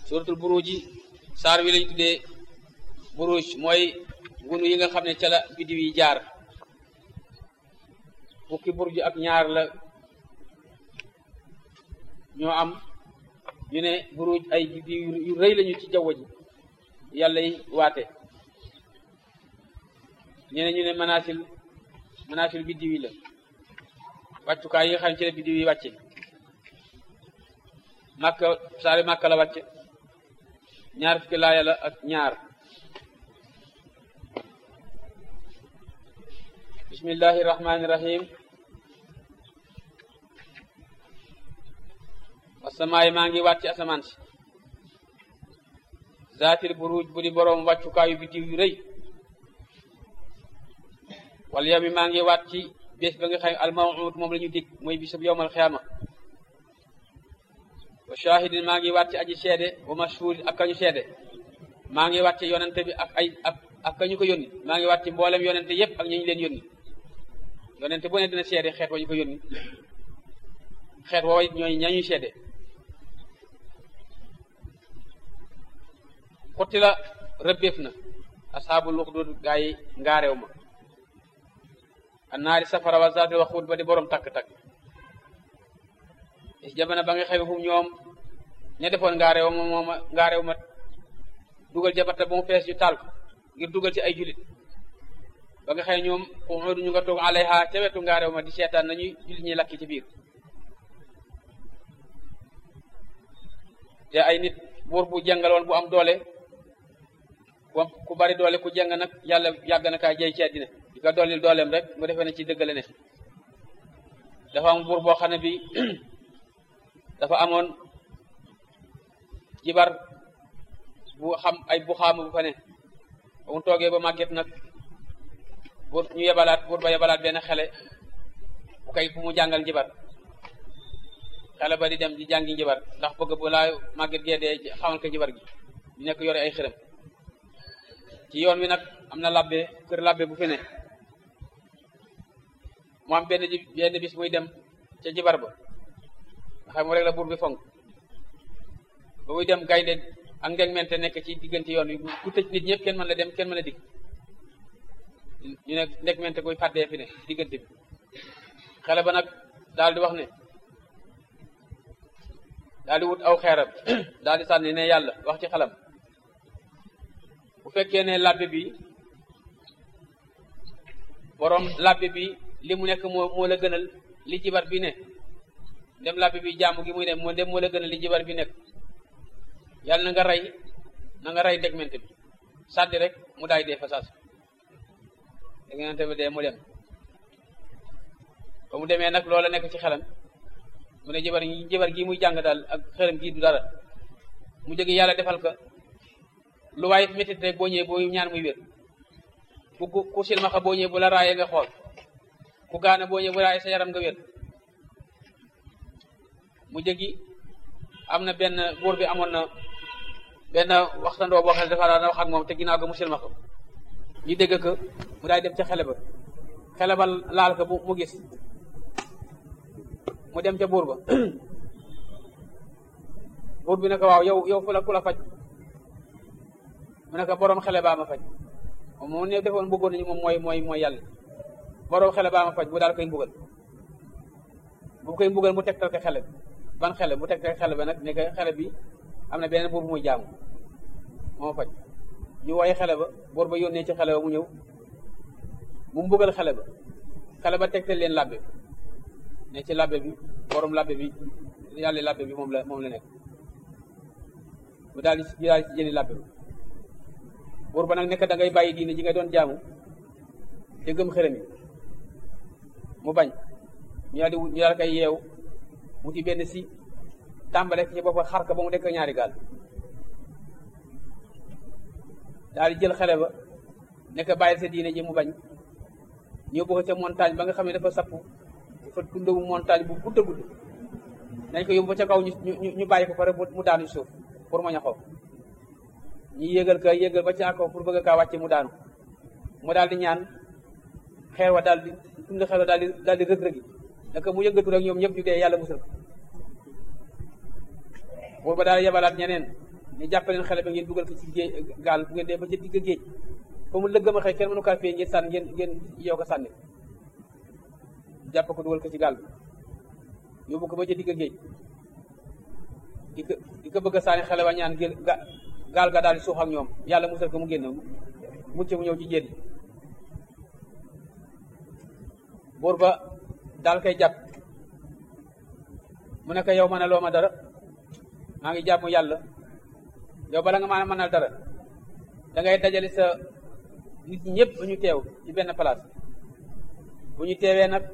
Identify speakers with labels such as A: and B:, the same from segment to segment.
A: suratul buruj yi saar wi lañ tuddee buruj mooy ngunu yi nga xam ne ca la biddiw yi jaar fukki burj ak ñaar la ñoo am ñu ne buruj ay biddiw yu rëy lañu ci jaww ji yàlla yi waate ñu ne ñu ne manaasil manaasil biddiw yi la wàccukaay yi nga xam ne ci la biddiw yi wàcce màkka saari màkka la wàcce ñaar fukki laaya la ak ñaar bismillahi rahmani rahim asamaay maa ngi wàcc asamaan si zaatil buruj bu di boroom wàccukaayu biddiw yu rëy wal yawmi maa ngi wàcc ci bés ba nga xam almawuud moom la ñu dig mooy bisab yowmal xiyaama wa shahidin maa ngi wàcc aji seede wa mashhud ak kañu seede maa ngi wàcc yonente bi ak ay ak ak kañu ko yónni maa ngi wàcc mboolem yonente yépp ak ñu ñu leen yónni yonente bu ne dina seede xeet wa ñu ko yónni xeet woowa it ñooy ñañuy seede xutti la rëbbeef na asxaabul uxdud gaa yi ngaareew ma annaari safara wa zaati wa xuut ba di borom takk-takk is jamono ba nga xewe fu ñoom ña defoon ngaareew ma mooma ngaareew ma dugal jabata ba mu fees ñu taal ko ngir dugal ci ay julit ba nga xëy ñoom xuudu ñu nga toog alayha ca wetu ngaareew ma di seetaan nañuy julit ñi lakki ci biir te ay nit buur bu jàngaloon bu am doole ku bari doole ku jàng nag yàlla yàgg na kaa jëy ci àddina di ko dollil dooleem rek mu defee ne ci dëggale ne dafa am buur boo xam ne bi dafa amoon jibar bu xam ay bu xaama bu fa ne ba mu toogee ba màgget nag buur ñu yebalaat buur ba yebalaat benn xele bu kay bu mu jàngal jibar xele ba di dem di jàngi njibar ndax bëgg bu laa màgget gee dee xamal ko njibar gi ñu nekk yore ay xërëm ci yoon wi nag am na labbe kër labbe bu fi ne mu am benn benn bis muy dem ca jibar ba nga xam mu rek la buur bi fonk ba muy dem gaynde ak ngeg mente nekk ci diggante yoon wi ku tëj nit ñëpp kenn mën la dem kenn mën a dig ñu ne ndeg mente koy fàddee fi ne diggante bi xale ba nag daal di wax ne daal di wut aw xeeram daal di sànni ne yàlla wax ci xalam bu fekkee ne labbe bi borom labbe bi li mu nekk moo moo la gënal li jibar bi ne dem labbe bi jaamu gi muy ne moo dem moo la gënal li jibar bi nekk yàlla na nga rey na nga rey ndegmente bi sàddi rek mu daay dee fa saas ndegmente bi dee mu dem ba mu demee nag loola nekk ci xelam mu ne jibar jibar gi muy jàng daal ak xelam gii du dara mu jóge yàlla defal ko lu waay métit rek boo ñëwee boo ñaan muy wér ku ku silmaxa boo ñëwee bu la raayee nga xool ku gaana boo ñëwee bu raayee sa yaram nga wér mu jëgi am na benn buur bi amoon na benn waxtandoo boo xam ne dafa daan wax ak moom te ginnaaw ga mu silmaxa ñu dégg ko mu daay dem ca xele ba xele ba laal ko mu gis mu dem ca buur ba buur bi ne ko waaw yow yow fu la ku la faj mu ne ko boroom xele baa ma faj moom ne defoon bëggoon nañu moom mooy mooy mooy yàlla boroom xele baa ma faj bu daal koy mbugal bu koy mbugal mu tegtal ko xele bi ban xele mu tegtal xele ba nag ne ko xele bi am na beneen buur bu muy jaamu moo faj ñu woy xele ba buur ba yónnee ci xele ba mu ñëw mu mbugal xele ba xele ba tegtal leen labbe ne ci labbe bi boroom labbe bi yàlla labbe bi moom la moom la nekk mu daal di daal di ci jëli labbe bi buur ba nag nekk da ngay bàyyi diine ji nga doon jaamu te gëm xërëm yi mu bañ ñu daal di ñu daal koy yeew wuti benn si tàmbale ci boppam xar ka ba mu dekk ñaari gaal daal di jël xale ba nekk bàyyi sa diine ji mu bañ ñëw bëgg ca montagne ba nga xam ne dafa sapp dafa tundawu montagne bu gudd a gudd nañ ko yóbbu ba ca kaw ñu ñu ñu bàyyi ko pare mu daanu suuf pour ma ñaxoo ñi yégal ka yégal ba ca kaw pour bëgg kaa wàcce mu daanu mu daal di ñaan xeer wa daal di tund xeer wa daal di daal di rëg-rëgi naka mu yëngatu rek ñoom ñëpp ñu dee yàlla musal buur ba daal yebalaat ñeneen ñu jàppaleen xale ba ngeen dugal ko ci géej gaal bu ngeen dee ba ca digg géej fa mu lëggama xëy kenn mënu kaa fee ngeen sànni ngeen ngeen yow ko sànni jàpp ko dugal ko ci gaal bi yóbbu ko ba ca digg géej di ko di ko bëgg a sànni xale ba ñaan gén gaal ga daal di suux ak ñoom yàlla musal ko mu génn mucc mu ñëw ci jéet yi buur ba daal koy jàpp mu ne ko yow mënaloo ma dara maa ngi jàmm yàlla yow bala nga maa mënal dara da ngay dajale sa nit ñi ñëpp bu ñu teew ci benn place bu ñu teewee nag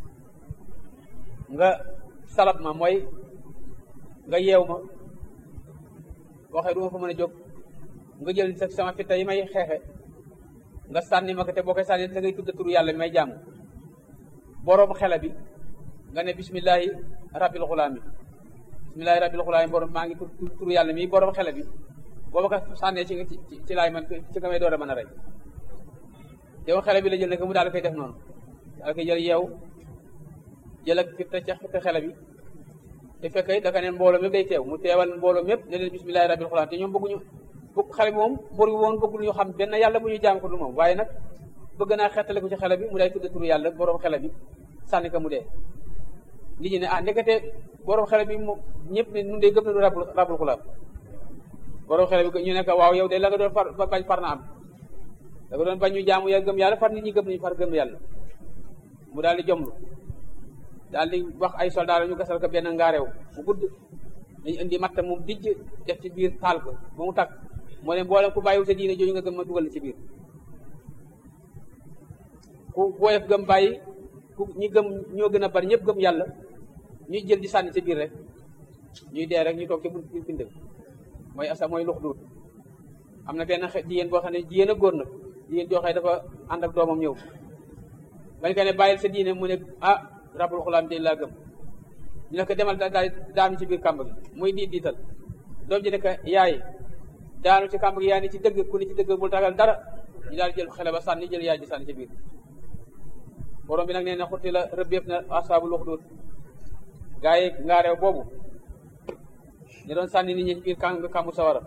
A: nga salab ma mooy nga yeew ma waxee du ma fa mën a jóg nga jël sa sama fitta yi may xeexe nga sànni ma ko te boo koy sànni da ngay tudd turu yàlla bi may jàmm boroom xela bi nga ne bismillahi rabbil xulaam yi bismillahi rabbil xulaam yi borom maa ngi tudd turu yàlla mi boroom xela bi booba ko sànnee ci ci ci laay man ci nga may door a mën a rey yow xele bi la jël ne ko mu daal koy def noonu daal koy jël yeew jël ak fitta ca fitta xele bi te fekk da ka ne mbooloo mépp day teew mu teewal mbooloo mépp ne leen bismillahi rabbil xulaam te ñoom bëgguñu bëgg xale bi moom bor bi woon bëggul ñu xam benn yàlla bu ñu jaam ko du moom waaye nag bëgg naa xettale ko ci xele bi mu day tudd turu yàlla boroom xele bi sànni ko mu dee nit ñi ne ah ndekete boroom xele bi moom ñëpp ne nun dee gëm na du rabul rabul xulaam boroom xele bi ñu ne ko waaw yow de la nga doon far bañ far na am da nga doon bañ ñu jaamu ya gëm yàlla far nit ñi gëm nañu far gëm yàlla mu daal di jomlu daal di wax ay soldat ñu gasal ko benn ngaareew bu gudd dañu indi matt mu dijj def ci biir taal ko ba mu takk moo ne mboolem ku bàyyiwu sa diine jooju nga gëm ma dugal ci biir ku woyof gëm bàyyi ku ñi gëm ñoo gën a bari ñëpp gëm yàlla ñuy jël di sànni ci biir rek ñuy dee rek ñu toog ci bu bind mooy asa mooy lux duut am na benn jigéen boo xam ne jigéen a góor nag jigéen joo xam ne dafa ànd ak doomam ñëw bañ ko ne bàyyil sa diine mu ne ah rabul xulaam de laa gëm ñu ne ko demal daal daanu ci biir kàmb gi muy diit diital doom ji ne ko yaay daanu ci kàmb gi yaay ni ci dëgg ku ni ci dëgg bul tagal dara ñu daal jël xale ba sànni jël yaay ji sànni ci biir borom bi nag nee na xutti la rëbbeef na asaabul uxdud gaa yi ngaareew boobu ñu doon sànni nit ñi ci biir kàmb kàmbu sawara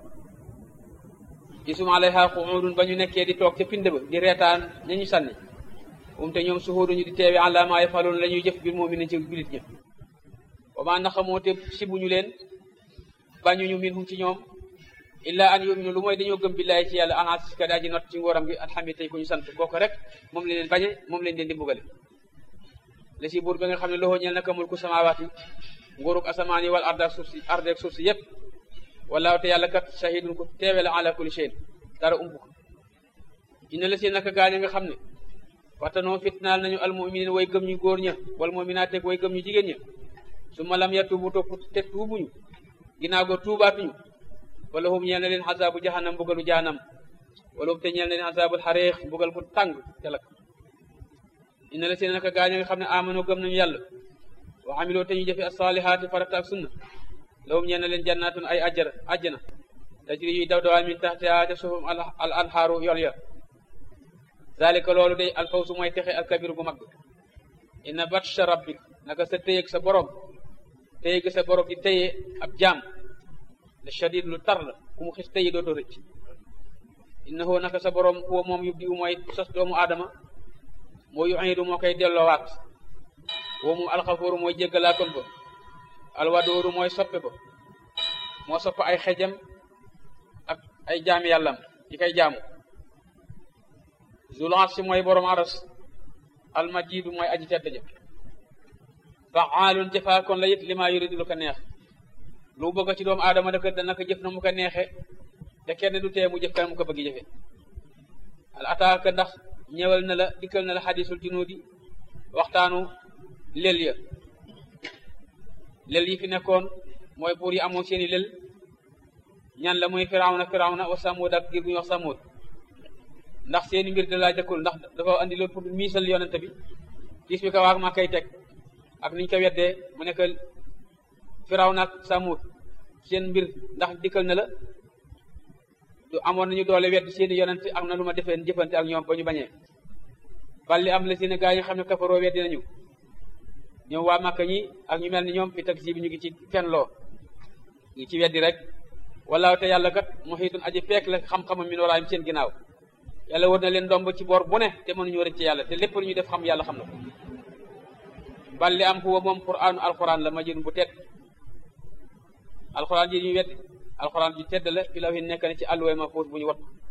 A: isum alayha qu'udun ba ñu nekkee di toog ca pind ba di reetaan ña ñu sànni um te ñoom suhuuduñu di teewe ala ma yafaloon la ñuy jëf bil mu'minin ci julit ña wa ma naxamoo te sibuñu leen bañuñu minhum ci ñoom illa an yuminu lu mooy dañoo gëm billaahi ci yàlla anaas ka daa ji not ci ngóoram gi alhamid tey ku ñu sant kooku rek moom leen bañe moom leen leen di mbugale la si buur ba nga xam ne loxoo ñeel naka mulku samaawaati nguurug asamaan yi wal arda suuf si ardeeg suuf si yëpp wallaahu te yàlla kat shahidun ko teewe la ala kulli shay'in dara ump ko inna la si naka gaañ nga xam ne waxtanoo fitnaal nañu almuminin way gëm ñu góor ña wal muminaat way gëm ñu jigéen ña su ma lam yatubu topp te tuubuñu ginnaaw ga tuubaatuñu wala hum ñeel na leen xasaabu jahannam mbugalu jahannam wala hum te ñeel na leen xasaabul xareex mbugal bu tàng te lakk inna la si naka gaañ nga xam ne amano gëm nañu yàlla wa amiloo te ñu jëfe asalihaati farata ak sunna lahum ñeel na leen jannaatun ay ajjara ajjana tajri yuy daw dawaan min taxtiha te suufum al anhaaru yoon ya zalika loolu day alfawsu mooy texe alkabiru gu mag inna batsha rabbik naka sa téyeg sa borom téyeg sa borom di téye ab jaam la shadid lu tar la ku mu xis téye dootoo rëcc innahu naka sa borom huwa moom yubdi u mooy sos doomu aadama moo yu'idu moo koy delloowaat woo moom alxafooru mooy jéggalaakoon ba alwadooru mooy soppe ba moo sopp ay xejam ak ay jaami yàllam yi koy jaamu zul arsi mooy borom aras almajidu mooy aji tedd ja faalun jëfaakoon la it li maa yuridu lu ko neex lu bëgg ci doomu aadama daka dana ko jëf na mu ko neexe te kenn du tee mu jëf kan mu ko bëgg jëfe al ataaka ndax ñëwal na la dikkal na la xadisul junuudi waxtaanu lel ya lel yi fi nekkoon mooy buur yi amoon seeni lel ñan la muy firawna firawna wa samud ak giir bu ñuy wax samud ndax seeni mbir da laa jëkkul ndax dafa andi loolu pour miisal yonente bi gis bi ko waag maa koy teg ak niñ ko weddee mu nekk firawna ak samud seen mbir ndax dikkal na la du amoon nañu doole wedd seeni yonente ak na lu ma defeen jëfante ak ñoom ba ñu bañee balli am la seeni gaa yi nga xam ne kafaroo weddi nañu ñoom waa Màkka ñi ak ñu mel ni ñoom fi taksi bi ñu ngi ci fen loo ngi ci weddi rek wallaahu te yàlla kat muhiitun aji fekk la xam-xamam min waraayim seen ginnaaw yàlla war na leen ndomb ci boor bu ne te mënuñu rëcc ci yàlla te lépp lu ñuy def xam yàlla xam na ko bal li am huwa moom qur'aanu alquran la majid bu tedd alquran ji ñuy wedd alquran ji tedd la fi law yi nekk na ci àlluwee ma fóot bu ñu wat